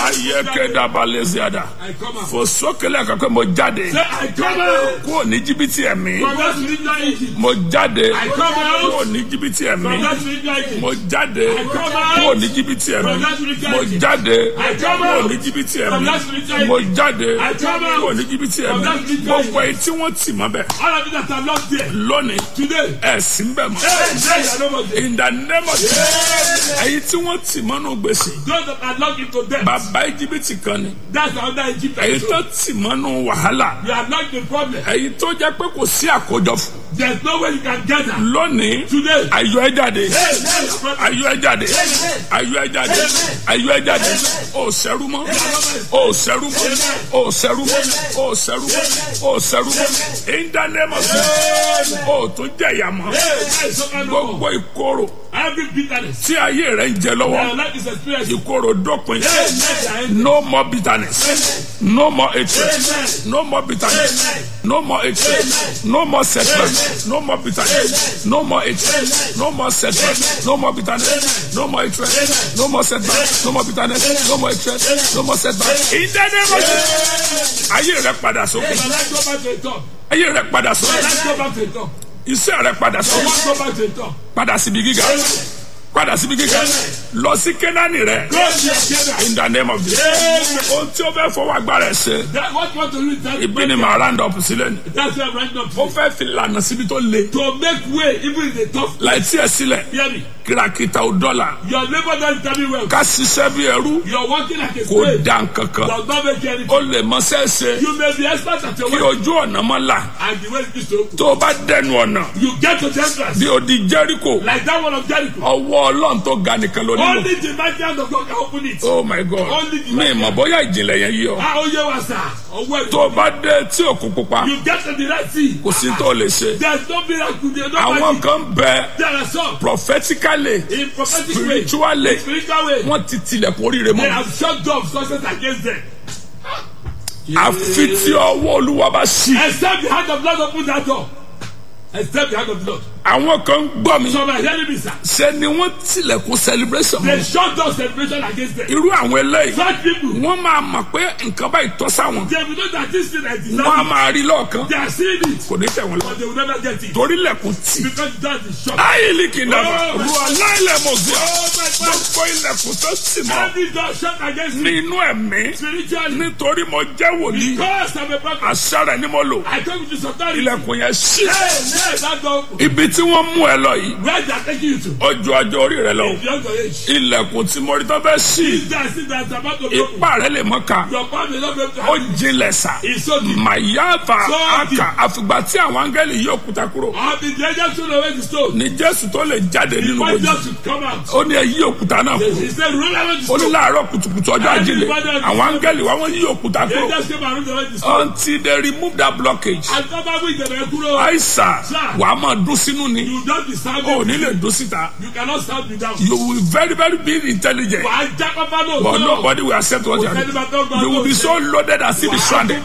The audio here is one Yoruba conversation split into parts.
ayẹkẹdabalẹsiada I come out. fò sókèlè kankan mo jáde Say, I come out. kúrò ní jìbìtì ẹ̀mí From that spiritual Egypt. mo jáde I come out. kúrò ní jìbìtì ẹ̀mí From that spiritual Egypt. mo jáde come out. kúrò ní jìbìtì ẹ̀mí From that spiritual mo Egypt. jáde I come kúrò out. ní jìbìtì From ẹ̀mí that spiritual mo Egypt. jáde I come out. kúrò ní jìbìtì From ẹ̀mí that spiritual gbogbo èyí tí wọ́n tì mọ́ bẹ̀ All of you that are lost there. lónìí Today. ẹ̀sìn bẹ̀ mọ́ Hey, hey, you are no more there. in the name of Jesus èyí tí wọ́n tì mọ́nú gbèsè Those that are locked into death. bàbá jìbìtì kan ni That's another Egypt. èyí tó tì mọ́nú wàhálà You are locked in problem. èyí tó jẹ́ pé kò sí àkójọ fún There's no way you can gather. lónìí Today. ayọ̀ ẹ jáde Hey, hey, your brother. ayọ̀ ẹ jáde ayọ̀ ẹ jáde ayọ̀ ẹ jáde ó sẹ́rú mọ́ ó sẹ́rú mọ́ ó sẹ́rú mọ́ ó sẹ́rú mọ́ ó sẹ́rú mọ́ in the name of Jesus ó tún jẹ̀yà mọ́ Hey, hey, so can no gbogbo more. ìkorò Every bitterness. tí ayé rẹ̀ ń jẹ lọ́wọ́ Your life is experiencing. ìkorò dópin Hey, hey, hey. no more bitterness no more hatred no more bitterness no more hatred no more setback no more bitterness no more hatred no more setback no more bitterness no more hatred no more setback no more bitterness no more hatred no more setback in the name of Jesus ayé rẹ padà sókè Your life go back to the top. ayé rẹ padà Your sókè life go back to the top. iṣẹ́ rẹ padà Your sókè life go back to the top. padà síbi gíga padà síbi gíga lọ sí kénáánì rẹ Go to your children. in the name of Jesus ohun tí o fẹ́ fọwọ́ agbára ẹ̀ ṣe That what you want to do is that ibi ni màá round up sílẹ̀ ni that's why I'm writing up ó fẹ́ fi lànà síbi tó le to make way even in the tough. láì tí ẹ sílẹ̀ Hear me. kìràkìtà ò dọ́là Your labor doesn't tell me well. ká ṣiṣẹ́ bí ẹrú You're working like a kò slave. dá nkankan Does not make you anything. ó lè mọ sẹ́ẹ̀sẹ̀ You may be expert at your kí work ojú ọ̀nà mọ́ là and the way it is to open. tó o bá dẹnu ọ̀nà You get to the entrance bí o di Jẹ́ríkò like that one of Jericho. ọwọ́ ọlọ́run tó ga nìkan ló nílò Only the mighty hand of God can open it. oh my god Only the mi ìmọ̀ bóyá ìjìnlẹ̀ yẹn yí ọ How you was that? Or where tó o bá dé tí òkun pupa you get to the Red Sea. kò sí tó o lè ṣe There's no miracle. There's no àwọn magic. kan bẹ There are some prophetically in prophetic way, spiritually spiritual way. wọ́n ti tilẹ̀kùn oríire They mọ́ have shut doors success against them. àfi tí ọwọ́ olúwa bá ṣí Except the hand of Lord open that door. Except the hand of Lord. àwọn kan gbọ́ mi Some are hearing me, sir. ṣe ni wọ́n tilẹ̀kùn celebration They mọ́ shut down celebration against them. irú àwọn eléyìí Such people, wọ́n máa mọ̀ pé nǹkan báyìí tọ́ sáwọn they will know that this thing is wọ́n á deserving. máa rí lọ́ọ̀kan They are seeing it, kò ní tẹ̀ wọ́n lọ but they will never get it. torí lẹ̀kùn tì Because that is shut. ayéli kì í dàgbà Oh, my ru aláìlẹ̀ mọ̀ sí ọ Oh my God. gbogbo ilẹ̀kùn tó sì mọ́ Every door shut against ní me inú ẹ̀mí spiritually. nítorí mo jẹ́ wòlíì Because I'm a prophet. àṣà rẹ̀ ni mo lò I come with this authority. ilẹ̀kùn yẹn ṣí Hey, hey, that door open. ibi tí wọ́n mú ẹ lọ yìí Where they are taking you to? ó ju ọjọ́ orí rẹ lọ If you're your age. ilẹ̀kùn tí mo rí tó fẹ́ ṣí That see that's about to be open. ipá rẹ lè mọ́ ká Your palm will not be able to ó handle it. jinlẹ̀ sá It's so deep. màyáfà So deep. àkà àfìgbà tí àwọn áńgẹ́lì yí òkúta kúrò I'll be the angel soon away the stone. ní jésù tó lè jáde nínú Before òjì just should come out. ó ní ẹ yí òkúta náà kúrò He said, roll away the ó ní stone. láàárọ̀ kùtùkùtù ọjọ́ àjílẹ̀ àwọn áńgẹ́lì wa wọ́n yí òkúta The kúrò angels came and rolled away the stone. until they remove that blockage And come out with the kúrò. àìsà wàá máa dún sínú ni You don't be sound. ó ní lè dún síta You cannot sound without. you will very very be intelligent Wà á já pápá náà. but nobody will accept what you are doing you will be so loaded as if it's stranded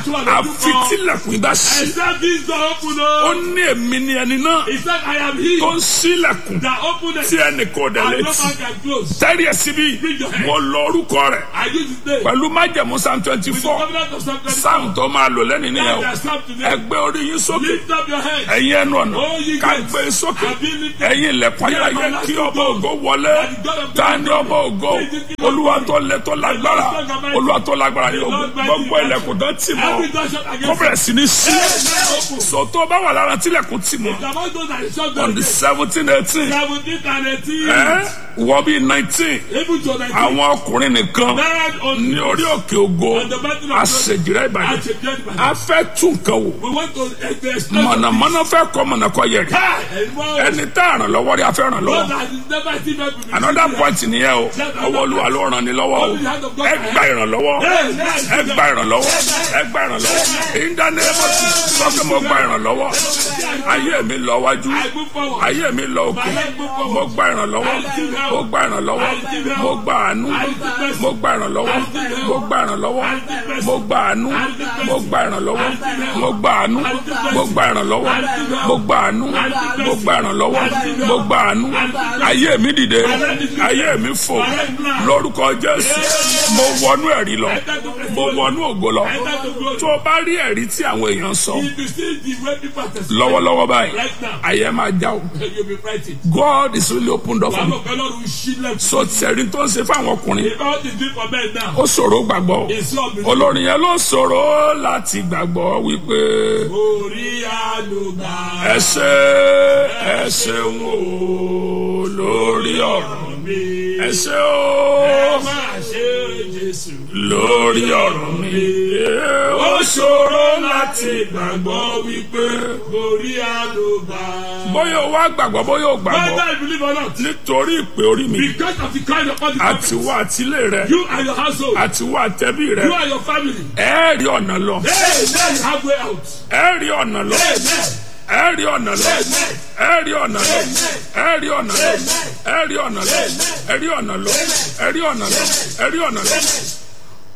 àfi tílẹ̀kùn ìbá ṣí Except this door open ó o. ní èmi ni ẹni náà He said, I am he tó ń sílẹ̀kùn that opened tí it. ẹnì kò dẹ̀ And no létí man can close. tẹ́rì ẹ̀ síbí mo lọ orúkọ rẹ̀ I use his name. pẹ̀lú májẹ̀mú psalm twenty With the four covenant of Psalm 24. psalm tó máa lò lẹ́nu nìyẹn o That Psalm today. ẹgbẹ́ orí yín sókè Lift up your head. ẹ̀yin ẹnu ọ̀nà Oh, ye ká gates. gbé e sókè And be lifted. ẹ̀yin ilẹ̀kùn ayérayé kí ọba ògo wọlé ta ni ọba ògo olúwa tó lé tó lágbára olúwa tó lágbára ní ogun gbogbo ilẹ̀kùn tó tì mọ́ Every door shut kó against bẹ̀rẹ̀ sí ní sí Amen. Open. sọ̀tọ́ bá wà lára tílẹ̀kùn tì mọ́ It's about those that is shut on the down. seventeen eighteen Seventeen and eighteen. ẹ̀ wọ́n bí nineteen Even to nineteen. àwọn ọkùnrin nìkan Married on ní orí òkè ògo on the battle of àṣejìrẹ́ ìbàdàn At a judgment. a fẹ́ tún nǹkan wò We want to explain. mọ̀nàmọ́ná fẹ́ kọ́ mọ̀nàkọ́ yẹ rí ẹni tá a ràn lọ́wọ́ rí a fẹ́ ràn lọ́wọ́ another point nìyẹn o ọwọ́ olúwa ló ràn ní lọ́wọ́ o ẹ gba ìrànlọ́wọ́ ẹ gba ìrànlọ́wọ́ ẹ gba ìrànlọ́wọ́ ìdánilẹ́mọ̀ sọ pé mo gba ìrànlọ́wọ́ ayé mi lọ wájú ayé mi lọ òkè mo gba ìrànlọ́wọ́ mo gba ìrànlọ́wọ́ mo gba àánú mo gba ìrànlọ́wọ́ mo gba ìrànlọ́wọ́ mo gba àánú mo gba ìrànlọ́wọ́ mo gba àánú mo gba ìrànlọ́wọ́ mo gba àánú mo gba ìrànlọ́wọ́ mo gba àánú ayé mi dìde ayé mi fò lórúkọ Jésù mo wọnú ẹ̀rí lọ mo wọnú ògo lọ tó o bá rí ẹ̀rí tí àwọn èèyàn sọ If you see the way people are testifying, lọ́wọ́lọ́wọ́ báyìí right now, ayé máa já o you'll be frightened. God is really opened up for Bàbá me ọ̀pẹ lọ́rùn ṣí lẹ́kùn. so tẹ̀rí tó ń ṣe fáwọn ọkùnrin If all the drink for men now, ó ṣòro gbàgbọ́ it's all been olórin yẹn ló ṣòro láti gbàgbọ́ wípé orí àlùbà. ẹ ṣé ẹ ṣeun o lórí ọ̀rọ̀ mi. ẹ ṣé Ẹ o máa ṣe Jésù. lórí ọ̀rọ̀ mi ó ṣòro láti gbàgbọ́ wípé Orí àlùbà. bóyá o wá gbàgbọ́ bóyá o gbàgbọ́ Whether you believe or not, nítorí ìpè orí mi because of the kind of body àtiwọ́ àtilé rẹ you and your household, àtiwọ́ àtẹ́bí rẹ you and your family, ẹ rí ọ̀nà lọ hey, then you have way out. ẹ rí ọ̀nà lọ Amen. ẹ rí ọ̀nà lọ ẹ rí ọ̀nà lọ ẹ rí ọ̀nà lọ ẹ rí ọ̀nà lọ ẹ rí ọ̀nà lọ ẹ rí ọ̀nà lọ ẹ rí ọ̀nà lọ